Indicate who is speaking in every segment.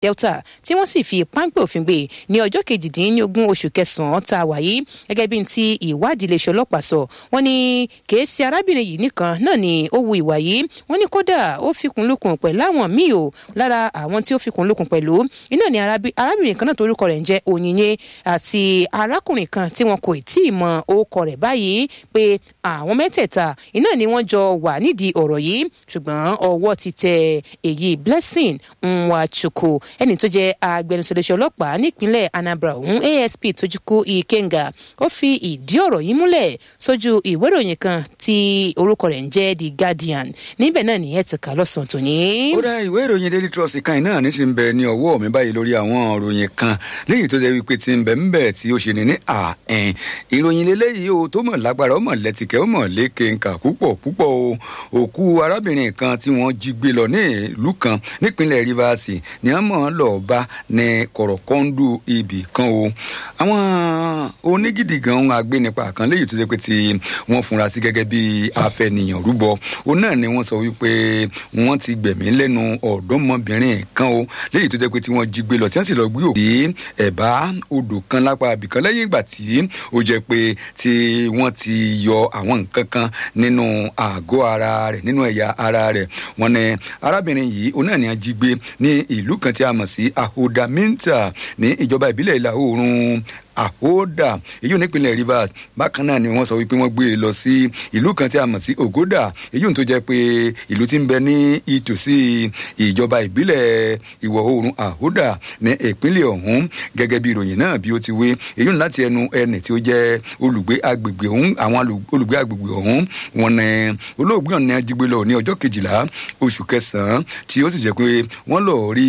Speaker 1: delta tí wọ́n sì fi páńpẹ́ òfin gbé ní ọjọ́ kejìdínlógún oṣù kẹsàn-án tá a wà yìí gẹ́gẹ́ bí ti ìwádìí iléeṣẹ́ ọlọ́pàá sọ wọ́n ní kìí ṣe arábìnrin yìí nìkan náà ni ó wu ìwà yìí wọ́n ní kódà ó fikùn lukùn pẹ̀lú àwọn míì o lára àwọn tí ó fikùn lukùn pẹ̀lú iná ni arábìnrin kan náà torúkọ rẹ̀ ń jẹ́ òyìnyẹ àti arákùnrin kan tí wọn kò tí ì mọ orúkọ rẹ̀ báyìí pé àwọn mẹ́tẹ̀ẹ̀ta iná ni wọ́n jọ wà nídìí ọ̀rọ̀ yìí ṣùgbọ́n ọwọ́ ti tẹ èyí blessing nwachukwu ẹni tó jẹ́ agbẹnusọ iléeṣẹ́ ọlọ́pàá nípínlẹ̀ anambra ọ̀hún asp tójúkú ikenga ó fi ìdí ọ̀rọ̀ yìí múlẹ̀ sójú ìwé ìròyìn kan tí orúkọ rẹ̀ ń jẹ́ the guardian níbẹ̀ náà nìyẹn ti kà lọ́sàn-án tòní.
Speaker 2: ó dá ìwé ìròyìn daily trust kan náà ní sì ń bẹ ní ọwọ́ mi báyìí lórí àwọn ìròyìn kan léyìí tó jẹ́ wípé ti ń bẹ ń bẹ tí ó ṣe ní ní àẹn ìròyìn lélẹ́yìí o tó mọ̀ lágbára ó mọ̀ lẹ́tìkẹ́ ó mọ̀ lékè nkà púpọ̀ púpọ̀ o òkú arábìnrin kan tí wọ́n jí gbé lọ ní ìlú kan nípínlẹ̀ rivers ni wọ́n mọ̀ lọ́ọ́ bá ní kọ̀rọ̀kọ́ńdù ibì kan o àwọn onígidi gan agbénipa kan léyìí tó jẹ́ pé tí wọ́n funra sí gẹ́gẹ́ bí afẹnìyàn rúbọ òun náà ni wọ́n sọ wípé wọ́n ti gbẹ̀mí lẹ́nu ọ̀dọ́mọbìnrin kan o léyìí tó jẹ́ pé tí wọ́n jí gbé lọ tí wọ́n sì lọ gbé òkú ẹ̀bá odò kan lápá abìkan lẹ́yìn ìgbà tí ó jẹ́ pé tí wọ́n ti yọ àwọn nǹkan kan nínú àgọ́ ara rẹ̀ nínú ẹ̀yà ara rẹ̀ wọ́n ní arábìnrin yìí òun náà ni wọ́n jí gbé ní ìlú kan tí a mọ̀ sí ahodaminta ní ìjọba ìbílẹ̀ ìlà oòrùn àhódà èyí ò nípìnlẹ̀ rivers bákan náà ni wọ́n sọ wípé wọ́n gbé e lọ sí ìlú kan tí a mọ̀ sí ogoda èyí ò tó jẹ́ pé ìlú tí ń bẹ ní ìtòsí ìjọba ìbílẹ̀ ìwọ̀ oòrùn àhódà ní ìpínlẹ̀ ọ̀hún gẹ́gẹ́ bí ìròyìn náà bí ó ti wé èyí ò láti ẹnu ẹnì tí ó jẹ́ olùgbé agbègbè ọ̀hún àwọn olùgbé agbègbè ọ̀hún wọn ní olóògbé ọ̀nà ajígbé lọ ní ọjọ́ kejìlá oṣù kẹsàn-án tí ó sì jẹ́ pé wọ́n lọ rí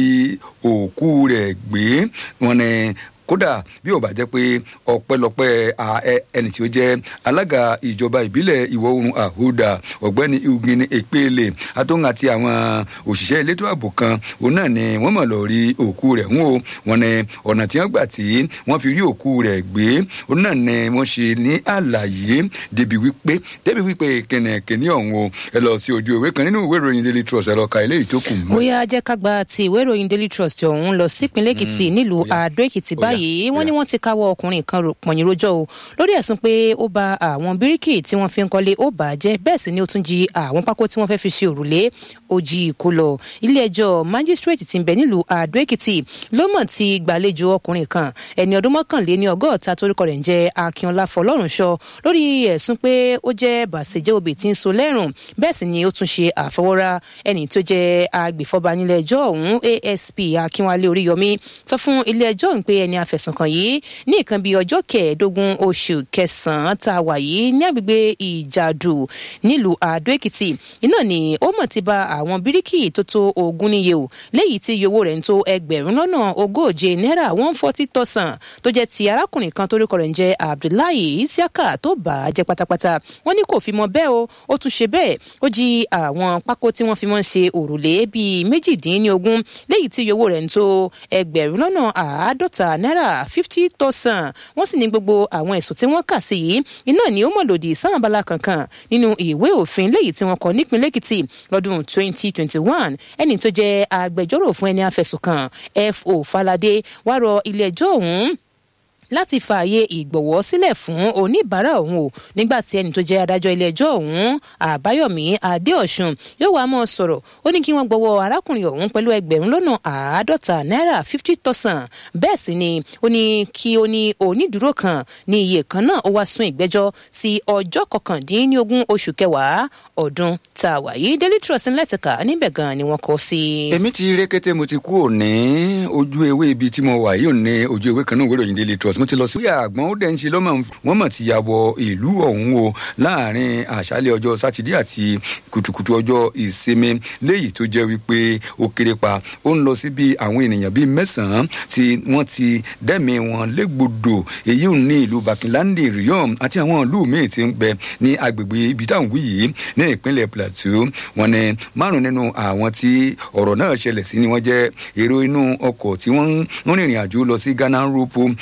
Speaker 2: òkú rẹ̀ gbé wọn ní kódà bí ò bá jẹ́ pé ọpẹ́lọpẹ́ ẹni tí ó jẹ́ alága ìjọba ìbílẹ̀ ìwọ̀ oòrùn àhúdà ọ̀gbẹ́ni ugini ekpele atóhun àti àwọn òṣìṣẹ́ elétò ààbò kan òun náà ni wọ́n mọ̀ lọ rí òkú rẹ̀ ń o wọn ni ọ̀nà tí wọ́n gbà tí wọ́n fi rí òkú rẹ̀ gbé òun náà ni wọ́n ṣe ní àlàyé débi wípé débi wípé kẹ̀nẹ̀kẹ̀ní ọ̀hún o ẹ lọ sí ojú ìwé kan nínú ìwé ìròyìn daily trust ẹ lọ ka eléyìí tó kù mọ́.
Speaker 1: bóyá jẹ́ ká gba ti ìwé ìròyìn daily trust ọ̀hún lọ sípínlẹ̀ èkìtì nílùú àdó èkìtì báyìí wọ́n ní wọ́n ti káwọ́ ọkùnrin kan pọ̀nyìn rojọ́ o lórí ẹ̀sùn pé ó ba àwọn bíríkì tí wọ́n fi ń kọ́lé ó bà á jẹ́ bẹ́ẹ̀ sì ni ó tún jí àwọn pákó tí wọ́n fẹ́ fi ṣe òrùlé ó jí kó lọ ilé ẹjọ́ májísírèètì ti ń bẹ nílùú àdó èkìtì ló mọ̀ ti gbàlejò ọkùnrin kan ẹni ọdún mọ́kànléní ọgọ́ta torúkọ rẹ̀ ń jẹ́ akínọlá fọlọ́runṣọ lórí ẹ̀sùn pé ó jẹ́ bàṣẹjẹ́ obì tí ń so lẹ́rùn bẹ́ẹ̀ sì ni ó tún ṣe àfọwọ́rá ẹni tó jẹ́ agbèfọ́ba nílé ẹjọ́ ọ̀hún asp akínwálé oríyọmí sọ fún ilé ẹjọ́ ń pé ẹni afẹ̀sùnkàn yìí ní nǹkan bíi ọjọ́ kẹẹ̀ẹ́dógún oṣù kẹsàn-án tá a wà yìí ní agbègbè ìjàdù nílùú àdó èkìtì iná ni ó mọ̀ ti ba àwọn bíríkì tó tó ogún níye o léyìí tí iye owó rẹ̀ ń tó ẹgbẹ̀rún lọ́nà ogóje náírà one forty thousand tó jẹ́ ti arákùnrin kan torúkọ rẹ̀ ń jẹ́ abdullahi isiaka tó bà á jẹ́ pátápátá wọ́n ní kò fi mọ bẹ́ẹ̀ o ó tún ṣe bẹ́ẹ̀ ó jí àwọn pákó tí wọ́n fi mọ́ ṣe òrùlé bíi méjìdínlógún léyìí tí iye owó rẹ̀ ń tó ẹgbẹ̀rún lọ́nà àádọ́ta náírà fifty thousand wọ́n sì ní gbogbo àwọn ẹ̀sùn tí wọ́n kà sí yìí iná ni ó mọ̀ lòdì sáwọn abala kankan nínú ìwé òfin léyìí tí wọ́n kọ nípìnlẹ̀ èkìtì lọ́dún twenty twenty one ẹni tó jẹ́ agbẹjọ́rò fún ẹni afẹ̀sùnkàn fo falade wá rọ ilé ẹjọ́ ọ̀hún láti fààyè ìgbọ̀wọ́ sílẹ̀ fún oníbàárà òun o nígbà tí ẹni tó jẹ́ adájọ́ ilé-ẹjọ́ ọ̀hún àbáyọ̀mí adéọ̀sùn yóò wá mọ́ sọ̀rọ̀ ó ní kí wọ́n gbọ́wọ́ arákùnrin ọ̀hún pẹ̀lú ẹgbẹ̀rún lọ́nà àádọ́ta náírà fifty thousand bẹ́ẹ̀ sì ni ó ní kí ó ní onídùúró kan ní iye kan náà ó wá sún ìgbẹ́jọ́ sí ọjọ́ kọkàndínlógún oṣù kẹwàá ọdún tá a wà yìí daily trust ńlẹ́tìkà níbẹ̀ gan ni wọ́n kọ́ sí.
Speaker 2: èmi ti rékété mo ti kú òní ojú ewé ibi tí mo wà yìí ò ní ojú ewé kan náà wérò yín daily trust mo ti lọ sí. ìyá àgbọn ó dẹ̀ ń ṣe lọ́mọ wọn mọ̀ ti yàbọ̀ ìlú ọ̀hún o láàrin àṣálẹ̀ ọjọ́ sátidé àti kùtùkùtù ọjọ́ ìsinmi léyìí tó jẹ́ wípé ó kéré pa ó ń lọ sí bí àwọn ènìyàn bíi mẹ́sàn-án tí wọ́n ti dẹ́mi wọn légbodò èyí ò ní ìlú bakilandi riom àti àwọn ìlú míì ti ń bẹ ní agbègbè ibi táwọn wí yìí ní ìpínlẹ̀ plateau wọn ni márùn nínú àwọn tí ọ̀rọ̀ náà ṣẹlẹ̀ sí ni wọ́n jẹ́ èrò inú ọkọ̀ tí wọ́n ń rìnrìn àjò lọ sí ghana ropo èyí ò ní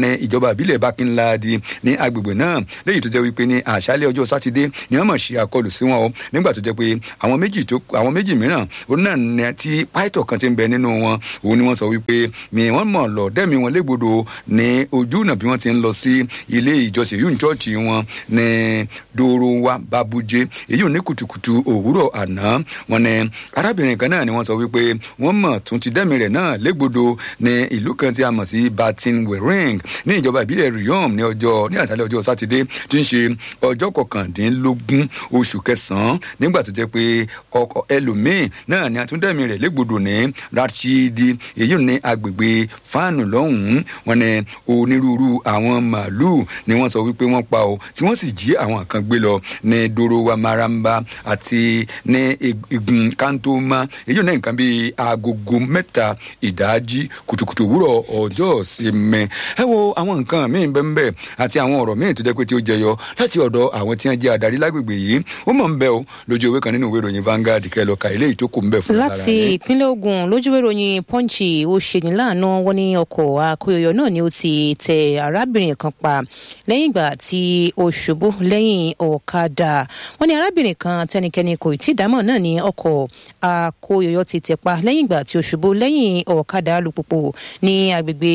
Speaker 2: ní ìjọba ìbílẹ̀ bákínláàdì ní agbègbè náà léyìí tó jẹ́ wípé ní àṣálẹ́ ọjọ́ sátidé ni wọ́n mọ̀ ṣe àkọlù sí wọn o nígbà tó jẹ́ pé àwọn méjì tó àwọn méjì mìíràn òun náà ní tí pàìtọ̀ kan ti ń bẹ nínú wọn òun ni wọ́n sọ wípé ni wọ́n mọ̀ lọ dẹ́mi wọn légbodò ní ojú ọ̀nà bí wọ́n ti ń lọ sí ilé ìjọsìn yìí chọ́ọ̀chì wọn ní dòròwà babujé èyí ò ní kùtùkùtù òwúrọ̀ àná wọn ni arábìnrin kan náà ni wọ́n sọ wípé wọ́n mọ̀ tún ti dẹ́mi rẹ̀ náà légbodò ní ìlú kan tí a mọ̀ sí batin wering ní ìjọba ìbílẹ̀ riom ní ọjọ́ ní àṣálẹ́ ọjọ́ sátidé tí ń ṣe ọjọ́ kọkàndínlógún oṣù kẹsàn-án nígbà tó jẹ́ pé ọkọ̀ ẹlòmíín náà ni àtúndẹ̀mí rẹ̀ légbodò ní rashidi èyí ní agbègbè fáànù lọ́hùn-ún wọn ni onírúurú àwọn màálùú ni wọ́n sọ wípé wọ́n pa o tí wọ́n sì jí àwọn kan gbé lọ ní dorowa maramba àti ní igun kantoma èyí ní nǹkan bíi agogo mẹ́ta ìdájí kùtùkùtù òwúrọ̀ ọjọ́ ìsinmi ẹ wo àwọn nǹkan míì bẹ́ẹ̀ àti àwọn ọ̀rọ̀ míì tó jẹ́ pé tí ó jẹyọ láti ọ̀dọ̀ àwọn tí wọ́n jẹ́ adarí lágbègbè yìí ó mọ̀ ń bẹ́ o lójú ewé kan nínú ìwé ìròyìn Vanguard kẹlọ ka ilé ìtókò ń bẹ̀ fún
Speaker 1: lára láti ìpínlẹ̀ Ògùn lójú ìwé ìròyìn Punch ó ṣe ní láàánú wọn ní ọkọ̀ akóyọyọ náà ni ó ti tẹ arábìnrin kan pa lẹ́yìn ìgbà tí ó ṣubú lẹ́yìn ọ̀kadà wọn ní arábìnrin kan tẹnikẹ́ni kò tí ì dámọ̀ náà ní ọkọ̀ akóyọyọ ti tẹ̀ pa lẹ́yìn ìgbà tí ó ṣubú lẹ́yìn ọ̀kadà alùpùpù ní agbègbè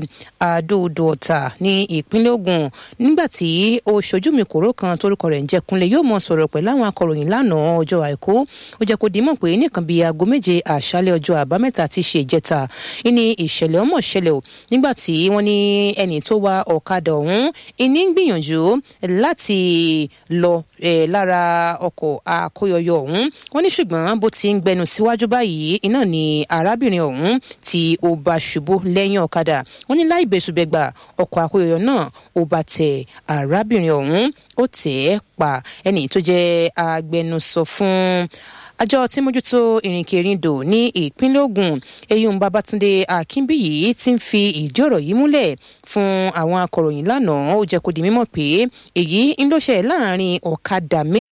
Speaker 1: àdóòdò ọ̀tà ní ìpínlẹ̀ Ògùn nígbà tí ó ṣojú mi kòró kan torúkọ rẹ̀ ń jẹ́ Kúnlé yóò mọ sọ̀rọ̀ pẹ̀lú àwọn akọ̀ròyìn lánàá ọjọ́ àìkú ó jẹ́ kó dimọ̀ pé nìkan bíi aago méje àṣálẹ́ ọjọ́ àbámẹ́ta ti ṣe ìjẹta ní ìṣẹ̀lẹ̀ ọmọ ṣẹlẹ̀ o nígbà tí wọ́n ní ẹni tó wa ọ̀kadà ọ̀hún ìní ń gbìyànjú láti lọ lára ọkọ̀ akóyọyọ ọ̀hún wọ́n ní ṣùgbọ́n bó ti ń gbẹnu síwájú báyìí iná ni arábìnrin ọ̀hún tí ó bá ṣubú lẹ́yìn ọ̀kadà wọ́n ní láì bẹ̀sùbẹ̀gbà ọkọ̀ akóyọyọ náà ó bá tẹ arábìnrin ọ̀hún ó tẹ̀ ẹ́ pa ẹni tó jẹ́ agbẹnusọ fún àjọ tí mójútó ìrìnkèrindò ní ìpínlẹ̀ Ògùn eyín Babátúndé Akínbíyì ti ń fi ìdí ọ̀rọ̀ yìí múlẹ̀ fún àwọn akọ̀ròyìn lánàá ó jẹ́ kó di mímọ̀ pé èyí ń ló ṣe láàrin ọ̀kadà